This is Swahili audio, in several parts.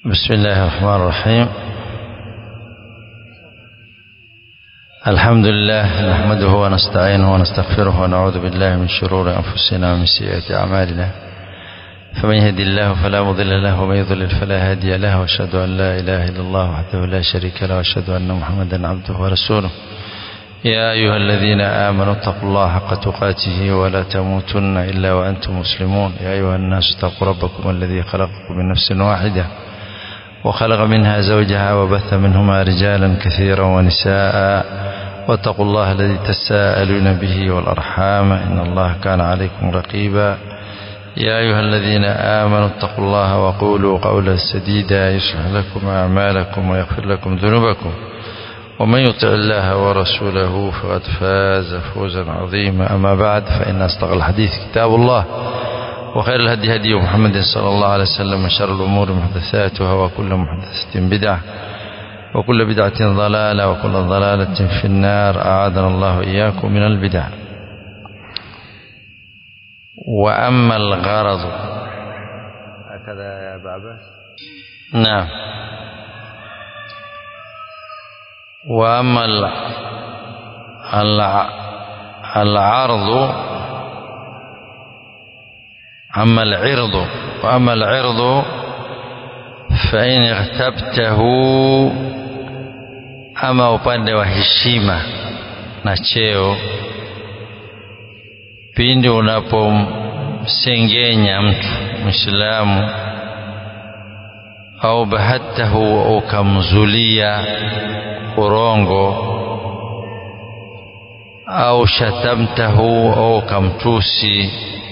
بسم الله الرحمن الرحيم الحمد لله نحمده ونستعينه ونستغفره ونعوذ بالله من شرور أنفسنا ومن سيئات أعمالنا فمن يهدي الله فلا مضل له ومن يضلل فلا هادي له واشهد أن لا إله إلا الله وحده لا شريك له واشهد أن محمدا عبده ورسوله يا أيها الذين آمنوا اتقوا الله حق تقاته ولا تموتن إلا وأنتم مسلمون يا أيها الناس اتقوا ربكم الذي خلقكم من نفس واحدة وخلق منها زوجها وبث منهما رجالا كثيرا ونساء واتقوا الله الذي تساءلون به والأرحام إن الله كان عليكم رقيبا يا أيها الذين آمنوا اتقوا الله وقولوا قولا سديدا يصلح لكم أعمالكم ويغفر لكم ذنوبكم ومن يطع الله ورسوله فقد فاز فوزا عظيما أما بعد فإن أصدق الحديث كتاب الله وخير الهدي هدي محمد صلى الله عليه وسلم وشر الأمور محدثاتها وكل محدثة بدعة وكل بدعة ضلالة وكل ضلالة في النار أعاذنا الله إياكم من البدع وأما الغرض هكذا يا أبا عباس نعم وأما العرض أما العرض وأما العرض فإن اغتبته ama upande wa heshima na cheo pindi unapomsengenya mtu mwislamu au bahatahu ukamzulia urongo au shatamtahu au ukamtusi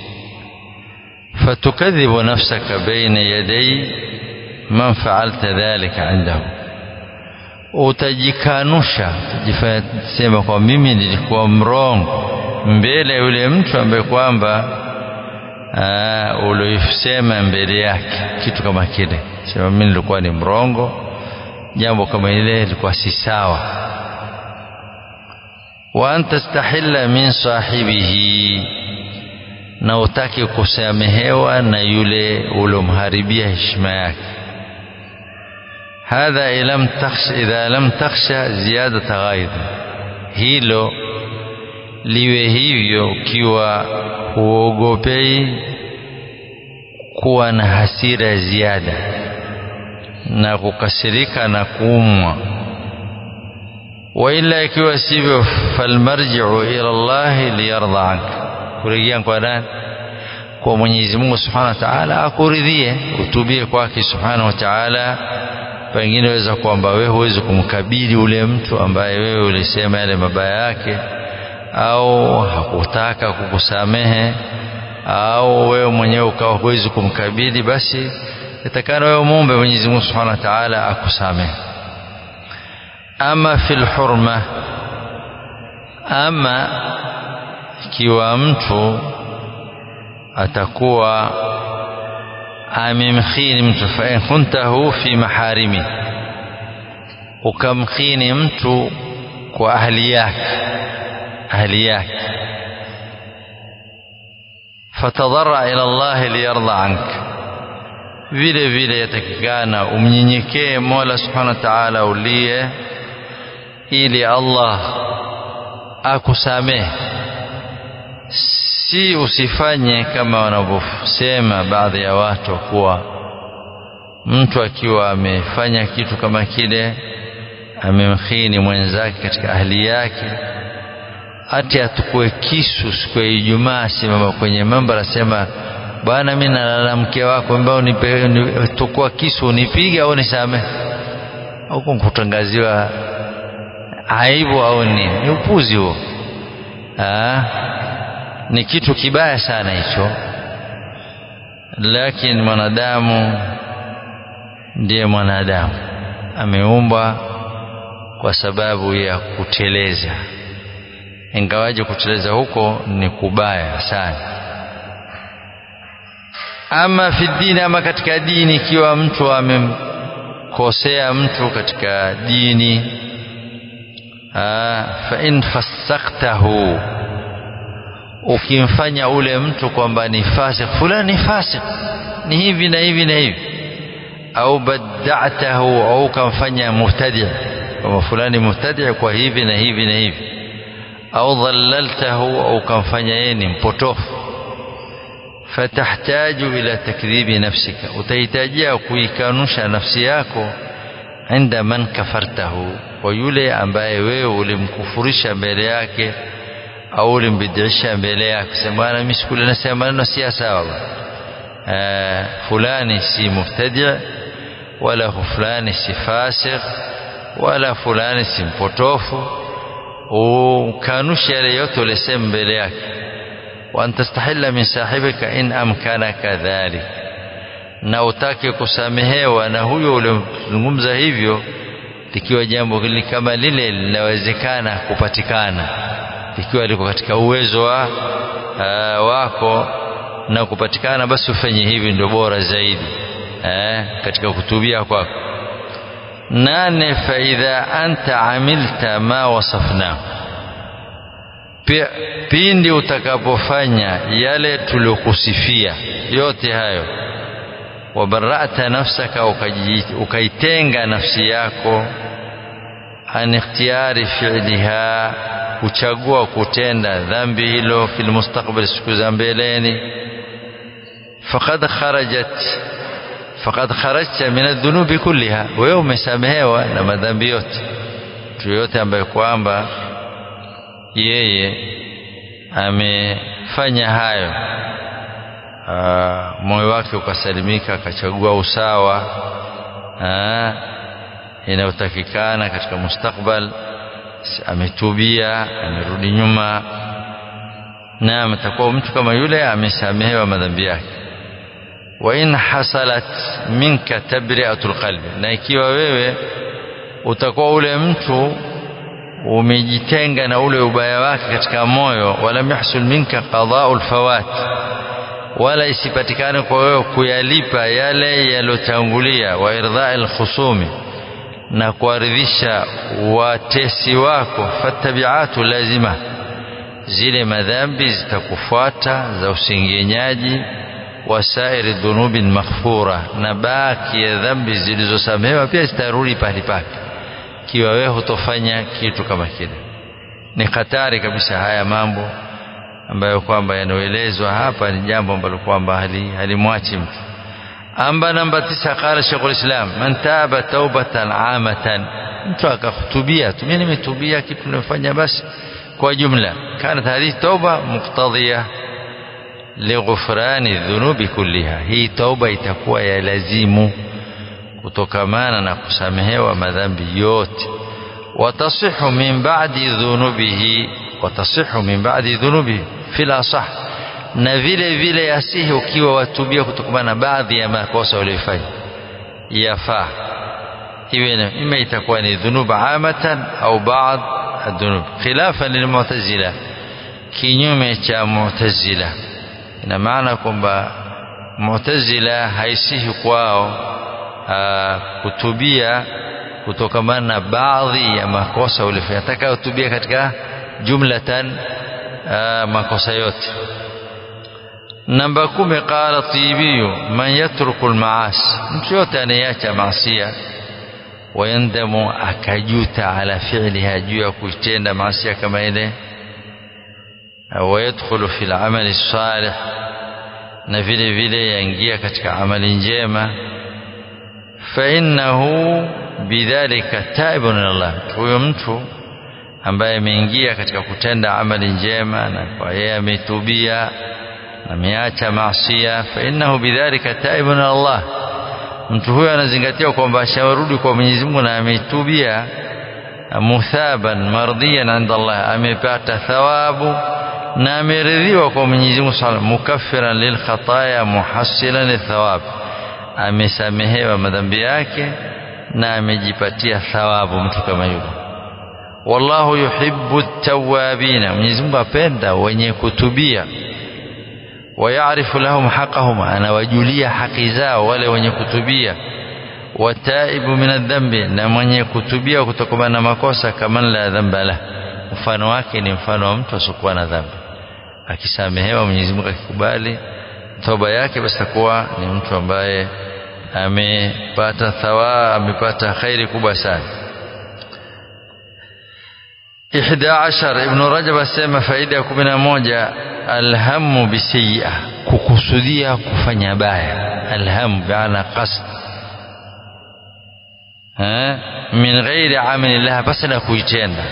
فتكذب نفسك بين يدي من فعلت ذلك عنده utajikanusha utajisema kwa mimi nilikuwa mrongo mbele ya yule mtu ambaye kwamba uliosema mbele yake kitu kama kile sema mimi nilikuwa ni mrongo jambo kama ile lilikuwa si sawa wa antastahilla min sahibihi na utaki kusamehewa na yule uliomharibia heshima yake hadha ilam takhsha idha lam takhsha ziyadata ghaidh hilo liwe hivyo ukiwa huogopei kuwa na hasira ya ziada na kukasirika na kuumwa waila ikiwa sivyo falmarjiu ila llahi liyardha anka kurejea kwa nani kwa Mwenyezi Mungu Subhanahu wa Ta'ala akuridhie utubie kwake Subhanahu wa Ta'ala pengine weza kwamba wewe huwezi kumkabili ule mtu ambaye wewe ulisema yale mabaya yake au hakutaka kukusamehe au wewe mwenyewe ukawa huwezi kumkabili basi itakana wewe muombe Mwenyezi Mungu Subhanahu wa Ta'ala akusamehe ama fil hurma ama ikiwa mtu atakuwa amemkhini mtu fa in kuntahu fi maharimi ukamkhini mtu kwa ahli yake ahli yake fatadhara ila Allah liyarda anka vile vile yatakikana umnyenyekee Mola Subhanahu wa Ta'ala ulie ili Allah akusamehe si usifanye kama wanavyosema baadhi ya watu kuwa mtu akiwa amefanya kitu kama kile amemkhini mwenzake katika ahli yake hati atukue kisu siku ya Ijumaa simama kwenye mambo anasema bwana mimi nalala mke wako ambao tukua kisu unipige au nisamehe huko kutangaziwa aibu au nini ni upuzi huo ni kitu kibaya sana hicho lakini mwanadamu ndiye mwanadamu ameumbwa kwa sababu ya kuteleza ingawaje kuteleza huko ni kubaya sana ama fi dini ama katika dini ikiwa mtu amemkosea mtu katika dini fa in fasaktahu ukimfanya ule mtu kwamba ni fasik fulani ni fasik ni hivi na hivi na hivi au badatahu au ukamfanya mubtadi kama fulani mubtadi kwa hivi na hivi na hivi au dhallaltahu au ukamfanya yeye ni mpotofu fatahtaju ila takdhibi nafsika utahitajia kuikanusha nafsi yako inda man kafartahu kwa yule ambaye wewe ulimkufurisha mbele yake au ulimbidisha mbele yake sema bwana mimi sikule nasema maneno si sawa bwana fulani si mubtadi wala fulani si fasik wala fulani si mpotofu ukanusha yale yote ulisema mbele yake wa antastahilla min sahibika in amkanaka dhalik na utake kusamehewa na huyo uliozungumza hivyo likiwa jambo kama lile linawezekana kupatikana ikiwa liko katika uwezo wa uh, wako na kupatikana basi ufanye hivi ndio bora zaidi eh, katika kutubia kwako nane faidha anta amilta ma wasafnahu pindi utakapofanya yale tuliokusifia yote hayo wabarata nafsaka ukaitenga nafsi yako an ikhtiyari fi'liha kuchagua kutenda dhambi hilo fil mustakbal siku za mbeleni faqad kharajat faqad kharajta min adh-dhunubi kulliha wewe umesamehewa na madhambi yote mtu yote ambaye kwamba yeye amefanya hayo moyo wake ukasalimika akachagua usawa inayotakikana katika mustakbal ametubia amerudi nyuma naam atakuwa mtu kama yule amesamehewa madhambi yake wa in hasalat minka tabri'atul qalbi na ikiwa wewe utakuwa ule mtu umejitenga na ule ubaya wake katika moyo wala yahsul minka qada'ul fawat wala isipatikane kwa wewe kuyalipa yale yalotangulia wa irdha'il khusumi na kuwaridhisha watesi wako fatabiatu lazima zile madhambi zitakufuata za usingenyaji wasairi dhunubin maghfura na baki ya dhambi zilizosamehewa pia zitarudi pahali pake kiwa wewe hutofanya kitu kama kile ni hatari kabisa haya mambo ambayo kwamba yanaelezwa hapa ni jambo ambalo kwamba halimwachi mtu amba namba tisa qala Sheikhul Islam man taba taubatan amatan mtu akakutubia tu mimi nimetubia kitu nimefanya basi kwa jumla kanat hadhihi tauba muqtadhiya lighufrani dhunubi kulliha hii tauba itakuwa ya lazimu kutokamana na kusamehewa madhambi yote watasihu min ba'di dhunubihi watasihu min ba'di dhunubihi fil asah na vile vile yasihi ukiwa watubia kutokana na baadhi ya makosa uliyofanya yafaa iwe ima itakuwa ni dhunub amatan au baad adhunub khilafan lilmu'tazila kinyume cha mu'tazila ina maana kwamba mu'tazila haisihi kwao kutubia kutokamana na baadhi ya makosa uliyofanya atakayotubia katika jumlatan makosa yote namba kumi qala tibiyu man yatruku almaasi mtu yote anayeacha maasia wayandamu akajuta ala fi'liha juu ya kuitenda maasia kama ile wayadkhulu fi al-amali salih na vile vile yaingia katika amali njema fa innahu bidhalika taibun Allah huyo mtu ambaye ameingia katika kutenda amali njema na kwa yeye ametubia ameacha maasia fa innahu bidhalika taibun Allah mtu huyo anazingatia kwamba ashawarudi kwa Mwenyezi Mungu na ametubia muthaban mardiyan inda Allah amepata thawabu na ameridhiwa kwa Mwenyezi Mungu Subhanahu mukaffiran lil khataya muhassilan lithawab amesamehewa madhambi yake na amejipatia thawabu mtu kama yule wallahu yuhibbu at-tawwabina Mwenyezi Mungu apenda wenye kutubia ويعرف لهم حقهم أنا وجولية حق زao wale wenye kutubia wataibu min adhambi na mwenye kutubia kutokana na makosa kama la dhamba la mfano wake ni mfano wa mtu asiokuwa na dhambi akisamehewa Mwenyezi Mungu akikubali toba yake basi takuwa ni mtu ambaye amepata thawa amepata khairi kubwa sana ihda ashar ibn rajab asema faida ya kumi na moja alhamu bisayia kukusudia kufanya baya alhamu biana qasd min ghairi amali laha basi na kuitenda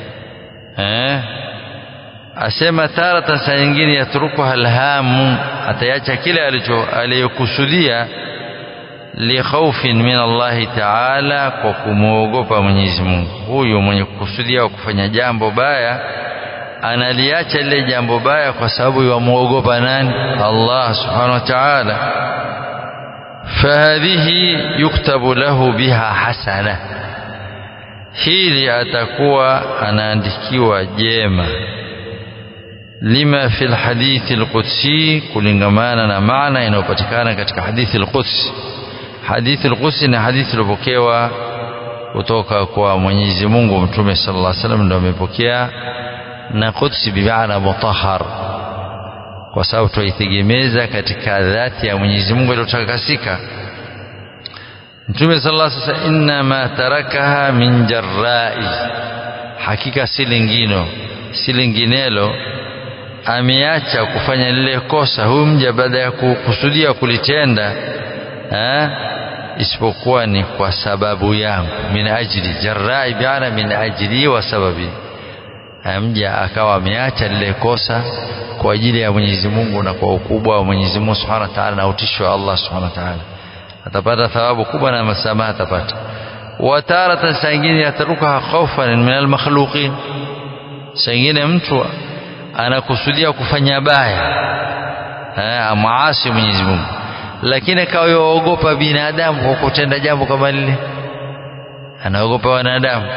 asema taratan saa nyingine yatrukuha alhamu atayacha kile alicho aliyokusudia likhaufin min Allahi taala kwa kumwogopa Mwenyezi Mungu huyu mwenye kukusudia kufanya jambo baya analiacha lile jambo baya kwa sababu yamwogopa nani Allah subhanahu wa ta'ala fahadhihi yuktabu lahu biha hasana hili atakuwa anaandikiwa jema lima fi lhadithi lqudsi kulingamana na maana inayopatikana katika hadithi lqudsi hadithi lqudsi ni hadithi iliyopokewa kutoka kwa Mwenyezi Mungu Mtume sallallahu alaihi wasallam ndio amepokea na qudsi bimaana mutahhar kwa sababu tuitegemeza katika dhati ya Mwenyezi Mungu iliyotakasika Mtume sallallahu alaihi wasallam inna ma tarakaha min jarrai hakika si lingino si linginelo ameacha kufanya lile kosa huyu mja baada ya kukusudia kulitenda eh, isipokuwa ni kwa sababu yangu min ajli jarrai biana min ajli wa sababi mja akawa ameacha lile kosa kwa ajili ya Mwenyezi Mungu na kwa ukubwa wa Mwenyezi Mungu Subhanahu wa Ta'ala na utisho wa Allah Subhanahu wa Ta'ala atapata thawabu kubwa na masamaha atapata wa taratan saa ingine yataruka khawfan min almakhluqin saa ingine mtu anakusudia kufanya baya amaasi Mwenyezi Mungu lakini akawa yaogopa binadamu kwa kutenda jambo kama lile anaogopa wanadamu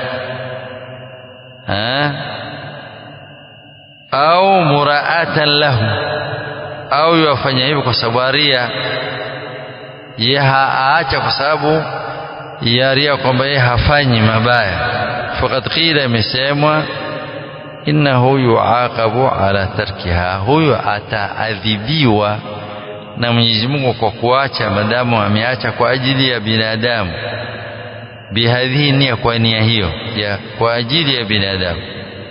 au muraatan lahu au yafanya hivyo kwa sababu aria ye aacha kwa sababu ya ria kwamba yeye hafanyi mabaya faqad qila imesemwa innahu yuaqabu ala tarkiha huyu ataadhibiwa na Mwenyezi Mungu kwa kuacha madamu ameacha kwa ajili ya binadamu bihadhihi nia kwa nia hiyo ya kwa ajili ya binadamu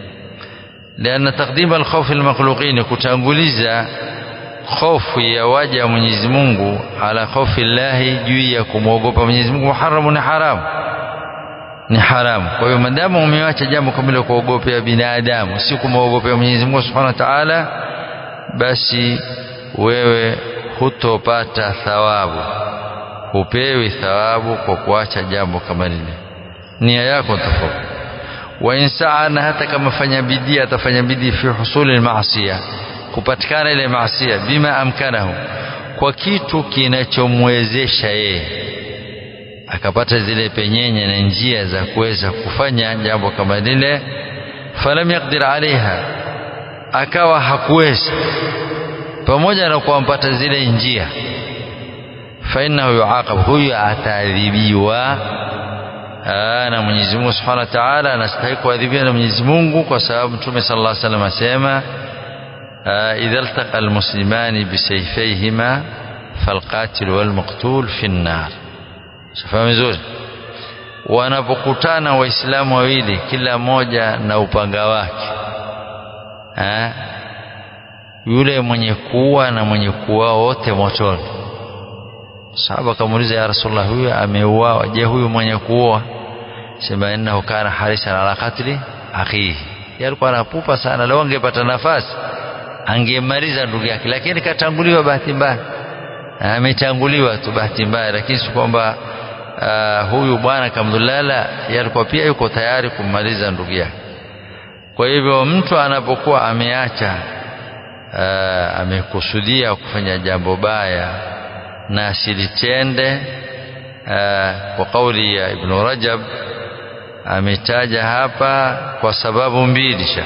لأن تقديم الخوف المخلوقين kutanguliza hofu ya waja wa Mwenyezi Mungu ala khofi llahi juu ya kumwogopa Mwenyezi Mungu haramu ni haramu ni haramu kwa hiyo madamu umeacha jambo kama ile kuogopea binadamu si kumwogopea Mwenyezi Mungu Subhanahu wa Ta'ala basi wewe hutopata thawabu hupewi thawabu kwa kuacha jambo kama lile nia yako tofauti wa insana hata kama fanya bidii atafanya bidii fi husuli maasiya kupatikana ile maasiya bima amkanahu kwa kitu kinachomwezesha yeye akapata zile penyenye na njia za kuweza kufanya jambo kama lile falam yaqdir alaiha akawa hakuweza pamoja na kumpata zile njia fainahu yuaqab huyu ataadhibiwa na Mwenyezi Mungu Subhanahu wa Ta'ala anastahili kuadhibiwa na Mwenyezi Mungu kwa sababu Mtume sallallahu alaihi wasallam asema idha iltaqa almuslimani bisayfayhima falqatil walmaqtul fi an-nar safahamu vizuri wanapokutana waislamu wawili kila mmoja na upanga wake ha? yule mwenye kuua na mwenye kuua wote motoni sahaba akamuuliza ya rasulullah huyu ameuawa je huyu mwenye kuua sema innahu kana harisan ala qatli akhihi alikuwa anapupa sana leo angepata nafasi angemaliza ndugu yake lakini katanguliwa bahati mbaya ametanguliwa tu bahati mbaya lakini si kwamba uh, huyu bwana kamdulala yalikuwa pia yuko tayari kummaliza ndugu yake kwa hivyo mtu anapokuwa ameacha uh, amekusudia kufanya jambo baya na asilitende uh, kwa kauli ya Ibn Rajab ametaja hapa kwa sababu mbili sha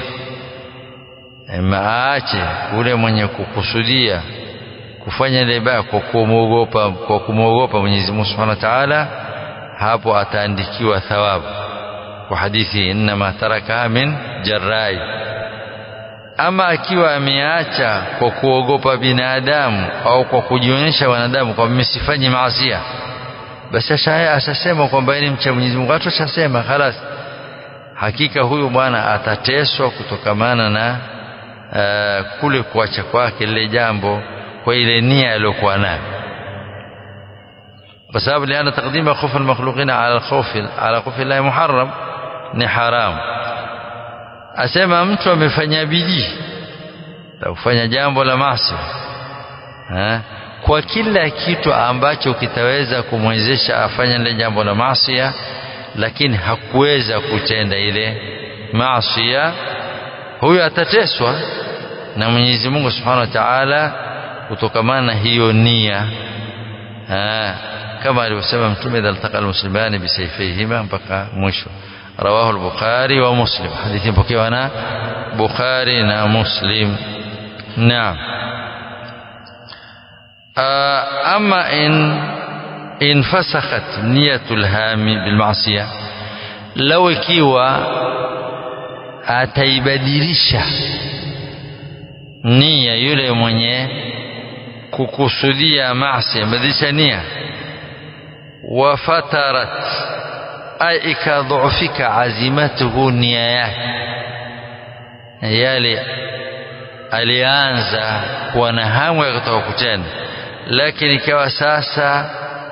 maache ule mwenye kukusudia kufanya ile baya kwa kumwogopa kwa kumwogopa Mwenyezi Mungu Subhanahu wa Ta'ala hapo ataandikiwa thawabu kwa hadithi inma taraka min jarrai ama akiwa ameacha kwa kuogopa binadamu au kwa kujionyesha wanadamu kwamba mimi sifanyi maasia basi ashasema kwamba ni mcha Mwenyezi Mungu watu ashasema khalas hakika huyu bwana atateswa kutokamana na uh, kule kuacha kwake lile jambo kwa ile nia aliyokuwa nayo kwa sababu liana taqdima khawf almakhluqin ala alkhawf ala khawf Allah muharram ni haram asema mtu amefanya bidii la kufanya jambo la maasi kwa kila kitu ambacho kitaweza kumwezesha afanye lile jambo la maasi lakini hakuweza kutenda ile maasi huyo atateswa na Mwenyezi Mungu Subhanahu wa Ta'ala kutokamana na hiyo nia kama alivyosema mtume idha altaqa almuslimani bisayfihima mpaka mwisho rawahu al-Bukhari wa Muslim hadithi mpokewa na Bukhari na Muslim naam ama in in fasakhat niyatul hami bil ma'siyah law ikiwa ataibadilisha nia yule mwenye kukusudia maasi badilisha nia wafatarat ay ikadhufika azimatuhu nia yake yale alianza kuwa na hamu ya kutoka kutenda lakini ikawa sasa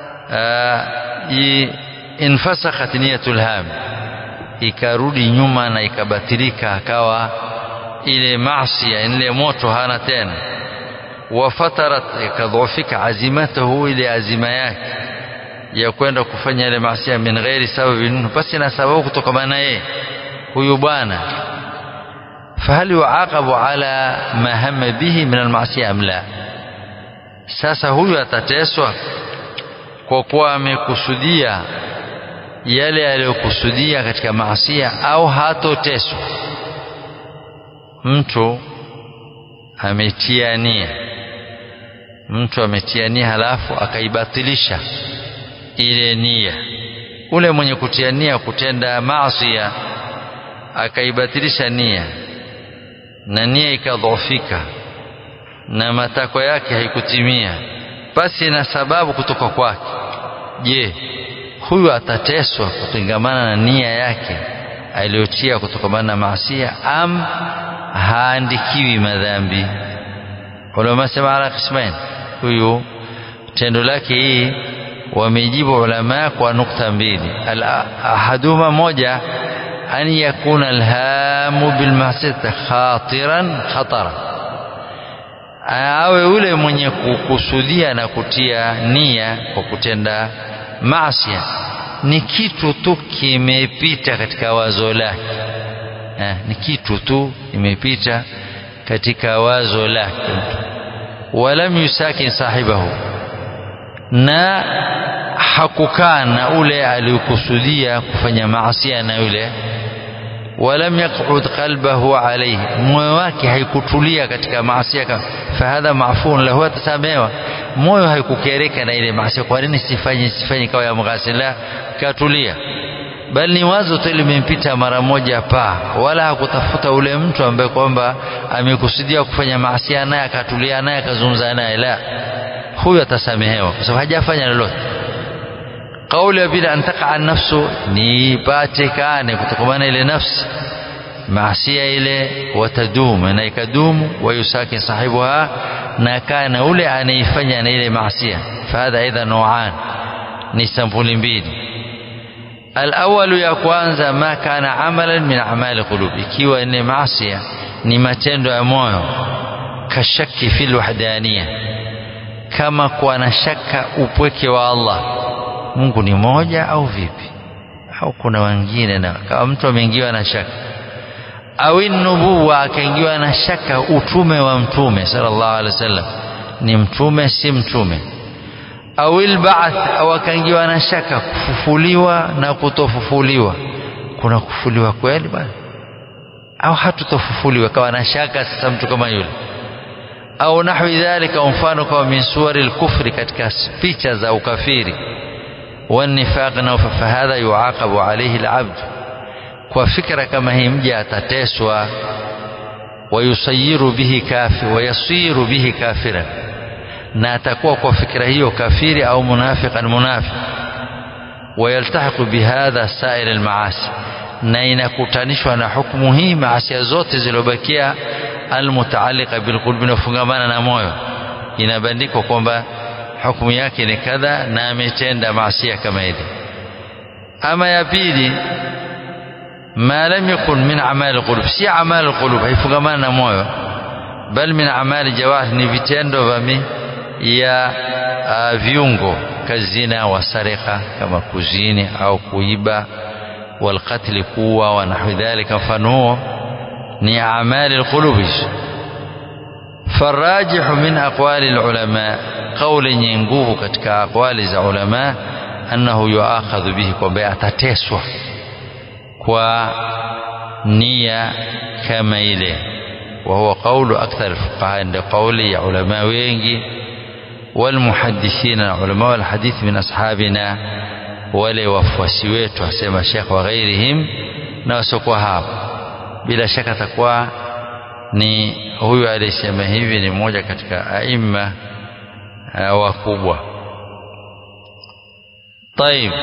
infasakhat niyatul ham ikarudi nyuma na ikabatilika akawa ile maasi ile moto hana tena wafatarat ikadhufika azimatuhu ile azima yake ya kwenda kufanya ile maasi min ghairi sababi basi na sababu kutokana na yeye huyu bwana فهل يعاقب على ما هم به من المعصية أم لا sasa huyu atateswa kwa kuwa amekusudia yale aliyokusudia katika maasia au hatoteswa mtu ametia nia mtu ametia nia halafu akaibatilisha ile nia ule mwenye kutia nia kutenda maasia akaibatilisha nia na nia ikadhoofika na matakwa yake haikutimia basi na sababu kutoka kwake je huyu atateswa kutengamana na nia yake aliyotia kutokamana na maasia am haandikiwi madhambi ulama sema ala qismain huyu tendo lake hii wamejibu ulama kwa nukta mbili ahaduma moja أن يكون الهام بالمعصية خاطرا خطرا awe yule mwenye kukusudia na kutia nia kwa kutenda maasia ni kitu tu kimepita katika wazo lake eh, ni kitu tu imepita katika wazo lake walam yusakin sahibahu na hakukaa na ule aliyokusudia kufanya maasia na yule walam yaqud qalbahu alayhi moyo wake haikutulia katika maasia fahadha mafun lahu atasamewa moyo haikukereka na ile maasia kwa nini sifanye sifanye kawa ya mghasila katulia bali ni wazo tu limempita mara moja pa wala hakutafuta ule mtu ambaye kwamba amekusudia kufanya maasia naye akatulia naye akazungumza naye la huyo atasamehewa kwa sababu hajafanya lolote kauli ya pili antaka nafsu ni patikane kutokamana ile nafsi maasia ile watadum na ikadumu wayusakin sahibuha na kana ule anaifanya na ile maasia fahadha aidha nauan ni sampuli mbili alawalu ya kwanza ma kana amalan min amali qulub ikiwa ni maasia ni matendo ya moyo kashaki fil wahdaniya kama kuwa na shaka upweke wa Allah Mungu ni moja au vipi au kuna wengine na kama mtu ameingiwa na shaka au nubuwa akaingiwa na shaka utume wa mtume sallallahu alaihi wasallam ni mtume si mtume au alba'th au akaingiwa na shaka kufufuliwa na kutofufuliwa kuna kufufuliwa kweli bwana au hatutofufuliwa kawa na shaka sasa mtu kama yule au nahwi dhalika mfano kama min suwari al-kufri katika picha za ukafiri والنفاق na fahadha yuaqabu alayhi al-abd kwa fikra kama hii mja atateswa wayusayiru bihi kafi wayasiru bihi kafira na atakuwa kwa fikra hiyo kafiri au munafiqan munafiq wayaltahiqu bihadha sair almaasi na inakutanishwa na hukumu hii maasia zote zilizobakia almutaalliqa bilqulbi inafungamana na moyo inabandikwa kwamba hukumu yake ni kadha na ametenda maasia kama ile ama ya pili ma lam yakun min amali alqulub si amali alqulub haifungamana na moyo bal min amali jawarih ni vitendo vya ya uh, viungo kazina wasarika kama kuzini au kuiba والقتل قوة ونحو ذلك مفano ni amali alqulub فالراجح من أقوال العلماء قول yenye nguvu katika aqwali za ulama annahu yuakhadhu bihi kwamba atateswa kwa nia kama ile وهو قول أكثر الفقهاء عند قول علماء wengi والمحدثين علماء الحديث من أصحابنا wale wafuasi wetu asema Sheikh wa ghairihim na wasiokuwa hapo bila shaka atakuwa ni huyu aliyesema hivi ni mmoja katika aima wakubwa طيب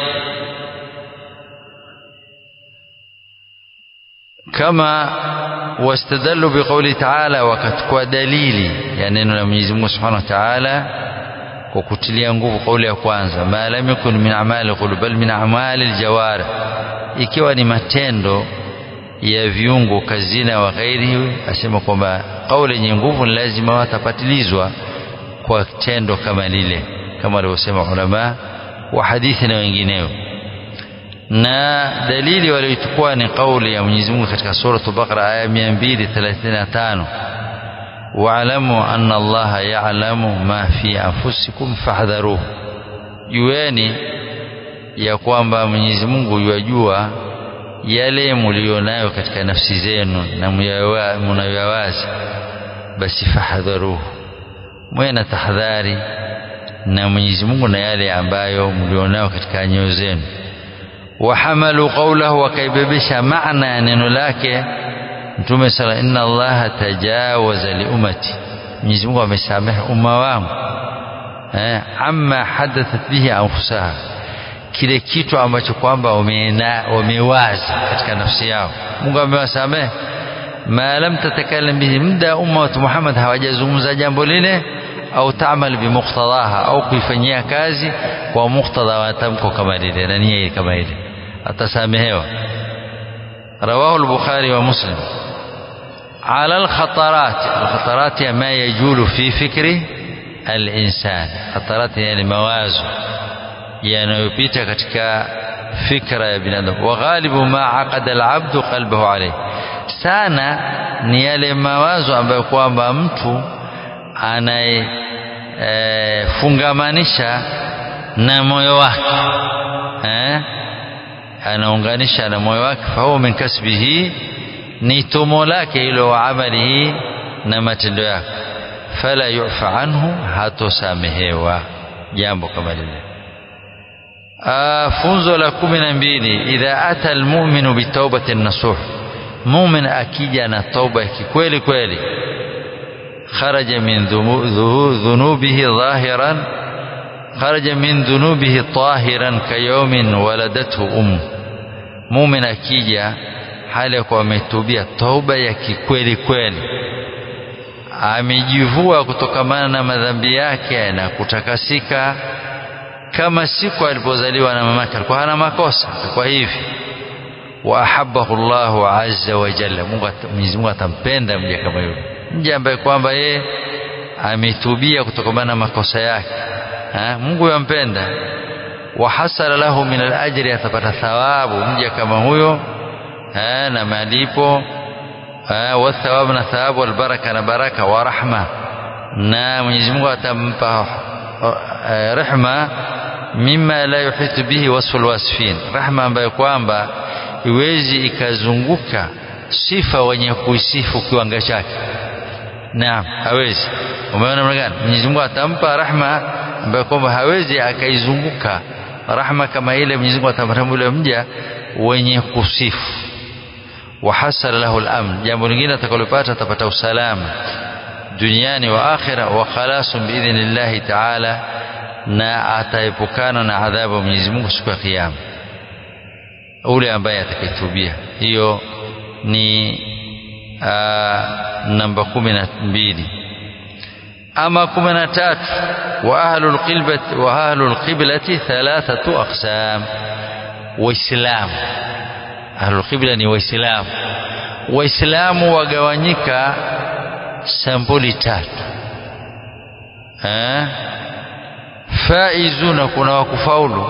كما واستدلوا بقوله تعالى وكتكوا دليلي يعني neno la Mwenyezi Mungu Subhanahu wa Ta'ala kwa kutilia nguvu kauli ya kwanza ma lam yakun min amali qulub bal min amali aljawarih ikiwa ni matendo ya viungo kazina wa ghairihi asema kwamba kauli yenye nguvu ni lazima watapatilizwa kwa tendo kama lile kama walivyosema ulama wa hadithi na wengineo na dalili waliochukua ni kauli ya Mwenyezi Mungu katika sura Baqara aya 235 واعلموا أن الله يعلم ما في أنفسكم فاحذروه jueni ya kwamba Mwenyezi Mungu yajua yale mlionayo katika nafsi zenu na mnayoyawazi basi fahadharuhu mwe na tahadhari na Mwenyezi Mungu na yale ambayo mlionayo katika nyoyo zenu wahamalu qawlahu wakaibebesha maana ya neno lake Mtume sala inna Allaha tajawaza li ummati Mwenyezi Mungu amesamehe umma wangu eh amma hadathat bihi anfusaha kile kitu ambacho kwamba wamewaza katika nafsi yao Mungu amewasamehe ma lam tatakallam bihi muda umma wa Muhammad hawajazungumza jambo lile au taamal bimuqtadaha au kuifanyia kazi kwa muktadha wa tamko kama lile na nia kama ile atasamehewa رواه البخاري ومسلم على الخطرات الخطرات ما يجول في فكر الإنسان خطرات يعني mawazo yanayopita katika fikra ya binadamu waghalibu ma aqada alabdu qalbahu alayh sana ni yale mawazo ambayo kwamba mtu anayefungamanisha na moyo wake eh anaunganisha na moyo wake fahuwa min kasbihi ni tomo lake hilo wa amalihi na matendo yake fala yufa anhu hatosamehewa jambo kama lile funzo la kumi na mbili idha ata almuminu bitaubati nasuh mumin akija na tauba ya kikweli kweli kharaja min dhunubihi dhahiran خرج من ذنوبه طاهرا كيوم ولدته أم mumin akija hali ya kuwa ametubia tauba ya kikweli kweli amejivua kutokamana na madhambi yake na kutakasika kama siku alipozaliwa na mamake alikuwa hana makosa kwa hivi wa ahabbahu Allahu azza wa jalla Mungu Mwenyezi Mungu atampenda mja kama yule mja ambaye kwamba yeye ametubia kutokamana na makosa yake ha? Mungu yampenda wa hasala lahu min al-ajri atapata thawabu mja kama huyo ha? na malipo wa thawabu na thawabu wal baraka na baraka wa rahma na Mwenyezi Mungu atampa rehma mima la yuhitu bihi wasfu alwasfin rahma ambayo kwamba iwezi ikazunguka sifa wenye kuisifu kiwanga chake naam hawezi umeona namna gani Mwenyezi Mungu atampa rahma ambayo kwamba hawezi akaizunguka rahma kama ile Mwenyezi Mungu atampa yule mja wenye kusifu wa hasala lahu al-amn jambo lingine atakalopata atapata usalama duniani wa akhira wa khalasun biidhnillahi ta'ala na ataepukana na adhabu ya Mwenyezi Mungu siku ya kiyama ule ambaye atakayetubia hiyo ni namba kumi na mbili ama kumi na tatu wa ahlul qiblati wa ahlul qiblati thalathatu aqsam waislamu ahlul qibla ni waislamu waislamu wagawanyika sampuli tatu eh faizuna kuna wakufaulu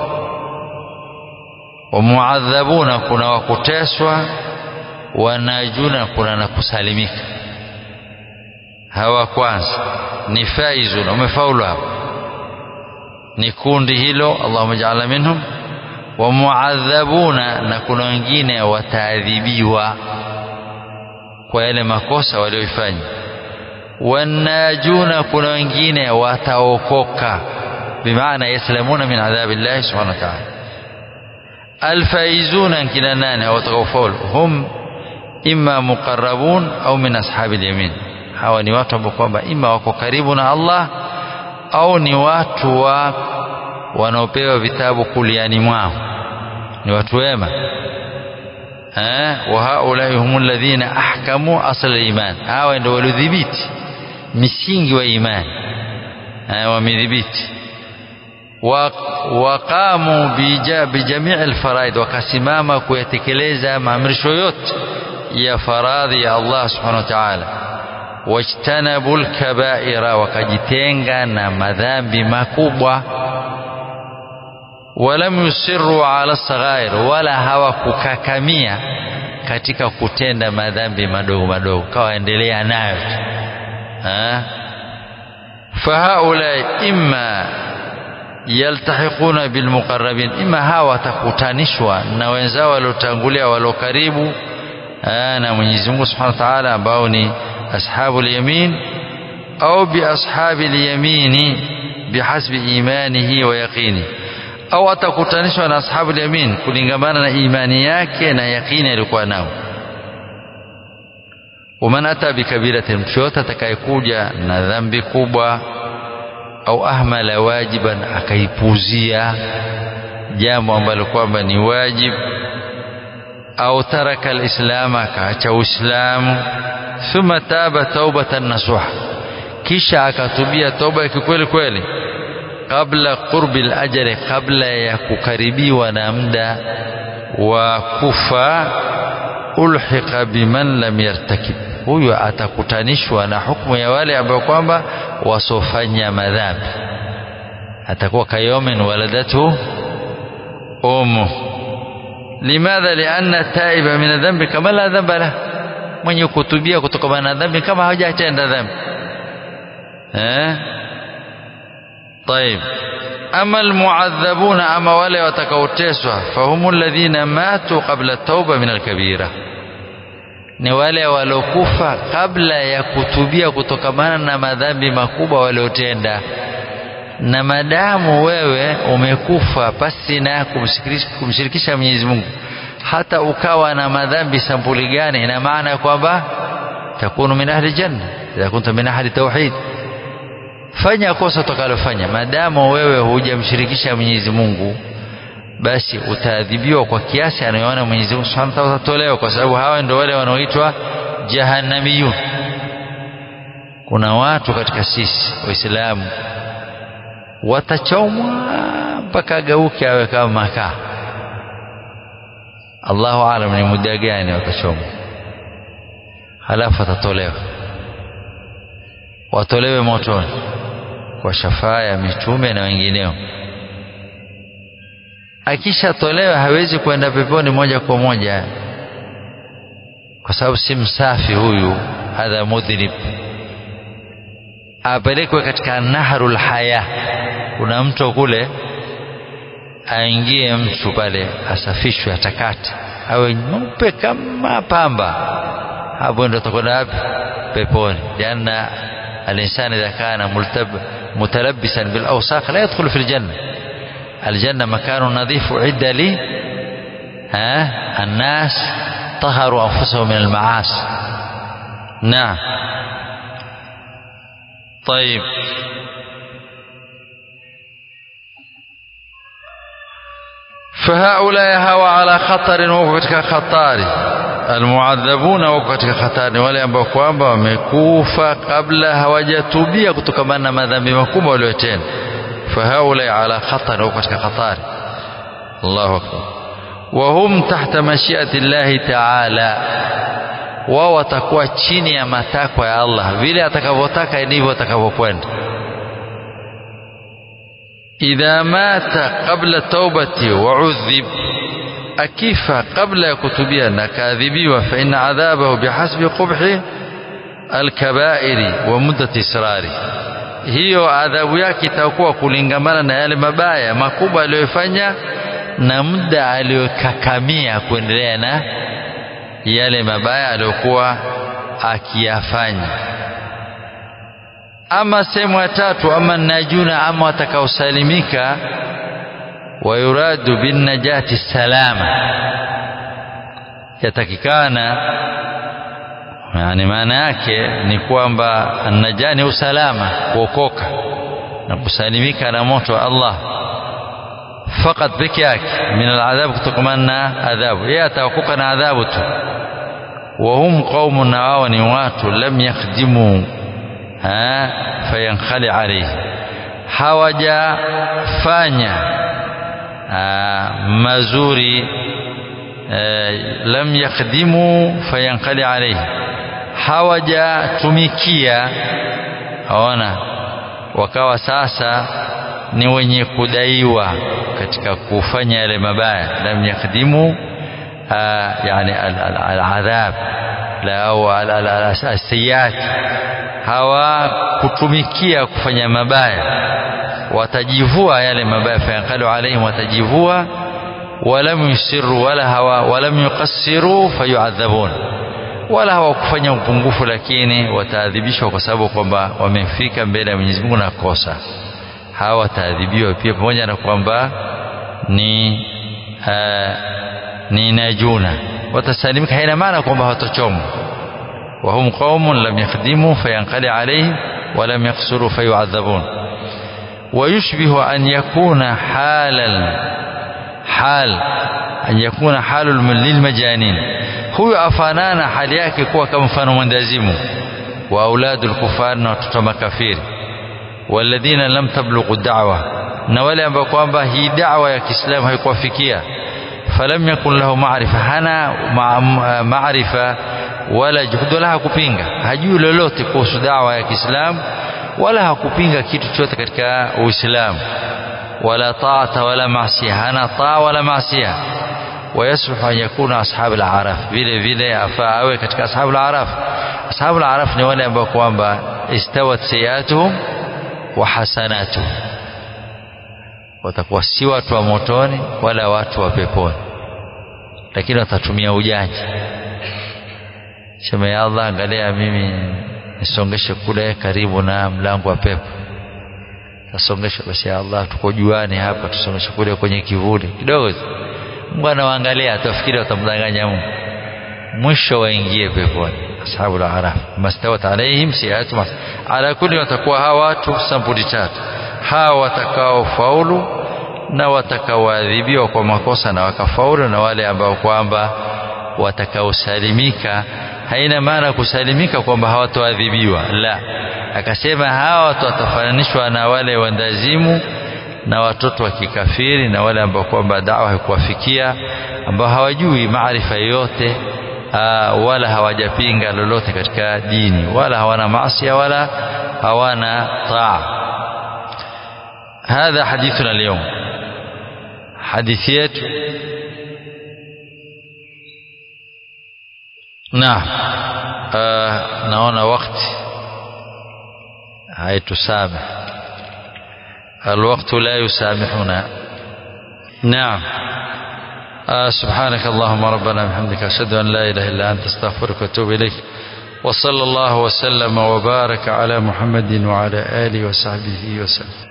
wa muadhabuna kuna wakuteswa wanajuna kuna na kusalimika hawa kwanza ni faizun wamefaulu hapo ni kundi hilo Allahumma ja'alna minhum wa muadhabuna na kuna wengine wataadhibiwa kwa yale makosa walioifanya wanajuna kuna wengine wataokoka bimaana yaslamuna min adhabi llahi subhanahu wa ta'ala alfaizuna kina nane watakaofaulu hum imma muqarrabun au min ashabi alyamin hawa ni watu ambao kwamba ima wako karibu na Allah au ni watu wa wanaopewa vitabu kuliani mwao ni watu wema eh wa haulai humul ladhina ahkamu asl iman hawa ndio waliodhibiti misingi wa imani eh wamedhibiti waqamu bijamii alfaraid wakasimama kuyatekeleza maamrisho yote ya faradhi ya Allah subhanahu wa ta'ala wajtanabu lkabaira wakajitenga na madhambi makubwa walam yusiru ala saghair wala hawakukakamia katika kutenda madhambi madogo madogo kawaendelea nayo fahaulai imma yaltahiquna bilmuqarrabin imma hawa watakutanishwa na wenzao waliotangulia walio karibu na Mwenyezi Mungu Subhanahu wa Ta'ala ambao ni أصحاب اليمين أو بأصحاب اليمين بحسب إيمانه ويقينه أو أتكتنشوا na أصحاب اليمين kulingamana na imani yake na yaqini alikuwa nao ومن أتى بكبيرة mtu yote atakayekuja na dhambi kubwa au ahmala wajiban akaipuzia jambo ambalo kwamba ni wajib au taraka alislam akaacha uislamu thumma taba taubatan nasuha kisha akatubia toba ya kikweli kweli kabla qurbi alajali kabla ya kukaribiwa na muda wa kufa ulhiqa biman lam yartakib huyo atakutanishwa na hukumu ya wale ambao kwamba wasofanya madhambi atakuwa kayomin waladatu ummu limadha lianna taiba min adhambi kama la dhamba lahu mwenye kutubia kutokana na dhambi kama hajatenda dhambi eh طيب اما المعذبون اما wale watakaoteswa fahumu alladhina matu qabla tauba min alkabira ni wale walokufa kabla ya kutubia kutokamana na madhambi makubwa waliotenda na madamu wewe umekufa pasi na kumshirikisha Mwenyezi Mungu hata ukawa na madhambi sampuli gani ina maana kwamba takunu min ahli janna idha kunta min ahli tauhid fanya kosa utakalofanya madamu wewe hujamshirikisha Mwenyezi Mungu basi utaadhibiwa kwa kiasi anayoona Mwenyezi Mungu Subhanahu wa Ta'ala utatolewa kwa sababu hawa ndio wale wanaoitwa jahannamiyun kuna watu katika sisi waislamu watachomwa mpaka ageuke awe kama makaa Allahu alam ni muda gani watachomwa halafu atatolewa watolewe motoni kwa shafaa ya mitume na wengineo akishatolewa hawezi kwenda peponi moja kwa moja kwa sababu si msafi huyu hadha mudhnib apelekwe katika nahrul haya kuna mto kule aingie mtu pale asafishwe atakate awe mweupe kama pamba hapo ndo atakwenda wapi peponi lianna الإنسان إذا كان ملتب متلبسا بالأوساخ لا يدخل في الجنة الجنة مكان نظيف أعد لي ها الناس طهروا أنفسهم من المعاصي نعم طيب fahaulai hawa ala khatarin wako katika khatari almuadhabuna wako katika hatari wale ambao kwamba wamekufa kabla hawajatubia kutokamana na madhambi makubwa waliotenda fahaulai ala khatar wako katika hatari Allahu akbar wahum tahta mashiati llahi taala wao watakuwa chini ya matakwa ya Allah vile atakavyotaka ndivyo atakavyokwenda idha mata qabla taubati wa udhib akifa kabla ya kutubia na kaadhibiwa fa inna adhabahu bihasbi qubhi alkabairi wa muddati israri hiyo adhabu yake itakuwa kulingamana na yale mabaya makubwa aliyofanya na muda aliyokakamia kuendelea na yale mabaya aliyokuwa akiyafanya ama sehemu ya tatu ama najuna ama watakaosalimika wayuradu binnajati salama yatakikana yani maana yake ni kwamba naja ni usalama kuokoka na kusalimika na moto wa Allah fakat peke yake min aladhab kutokamana na adhabu yeye ataokoka na adhabu tu wahum qaumun na wao ni watu lam yakhdimu fayankhali alayhi hawajafanya mazuri lam yakhdimu fayankhali alayhi hawajatumikia aona wakawa sasa ni wenye kudaiwa katika kufanya yale mabaya lam yakhdimu yani aladhab la au asiyat hawakutumikia kufanya mabaya watajivua yale mabaya fayanqalu alaihim watajivua walam yusiru wala hawa walam yuqassiru fayuadhabun wala hawakufanya upungufu lakini wataadhibishwa kwa sababu kwamba wamefika mbele ya Mwenyezi Mungu na kosa hawa wataadhibiwa pia pamoja na kwamba ni uh, ni najuna watasalimika haina maana kwamba hawatochomwa وهم قوم لم يخدموا فينقلع عليهم ولم يقصروا فيعذبون ويشبه أن يكون حال حال أن يكون حال للمجانين هو أفنانا حال yake kuwa kama mfano mwendazimu wa auladu al-kufar na watoto makafiri walladhina lam tablughu da'wa na wale ambao kwamba hii da'wa ya Kiislamu haikuwafikia falam yakun lahu ma'rifa hana ma'rifa wala juhudi wala hakupinga hajui lolote kuhusu dawa ya Kiislamu wala hakupinga kitu chochote katika Uislamu wala taata wala maasiya hana taa wala maasiya ويصلح أن يكون أصحاب الأعراف vile vile afaa awe katika ashabu al-araf ashabu al-araf ni wale ambao kwamba istawat sayatuhum wa hasanatuhum watakuwa si watu wa motoni wala watu wa peponi lakini watatumia ujanja sema ya Allah angalia mimi nisongeshe kule karibu na mlango wa pepo tasongesha basi ya Allah tuko juani hapa tusongeshe kule kwenye kivuli kidogo Mungu anawaangalia atafikiri watamdanganya Mungu mwisho waingie peponi ashabu al-araf mastawat alaihim siatu ala kulli watakuwa hawa watu sampuli tatu hawa watakao faulu na watakaoadhibiwa kwa makosa na wakafaulu na wale ambao kwamba watakaosalimika haina maana kusalimika kwamba hawatoadhibiwa la akasema hawa watu watafananishwa na wale wandazimu na watoto wa kikafiri na wale ambao kwamba dawa haikuwafikia ambao hawajui maarifa yoyote wala hawajapinga lolote katika dini wala hawana maasi wala hawana taa هذا حديثنا اليوم حديث yetu naam naona wakati haitusamih الوقت لا يسامحنا نعم آه سبحانك اللهم ربنا بحمدك أشهد أن لا إله إلا أنت استغفرك وأتوب إليك وصلى الله وسلم وبارك على محمد وعلى آله وصحبه وسلم